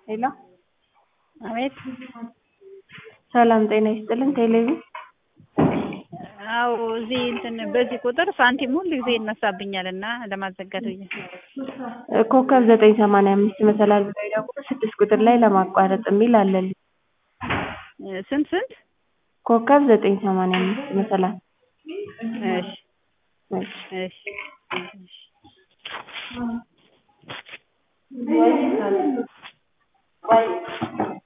ሄሎ አቤት ሰላም ጤና ይስጥልን ቴሌቪ አዎ እዚህ እንትን በዚህ ቁጥር ሳንቲም ሁል ጊዜ ይነሳብኛል እና ለማዘጋት ብዬ ኮከብ ዘጠኝ ሰማንያ አምስት መሰላል ብለው ይደውሉ ስድስት ቁጥር ላይ ለማቋረጥ የሚል አለልኝ ስንት ስንት ኮከብ ዘጠኝ ሰማንያ አምስት መሰላል እሺ እሺ እሺ ቆይ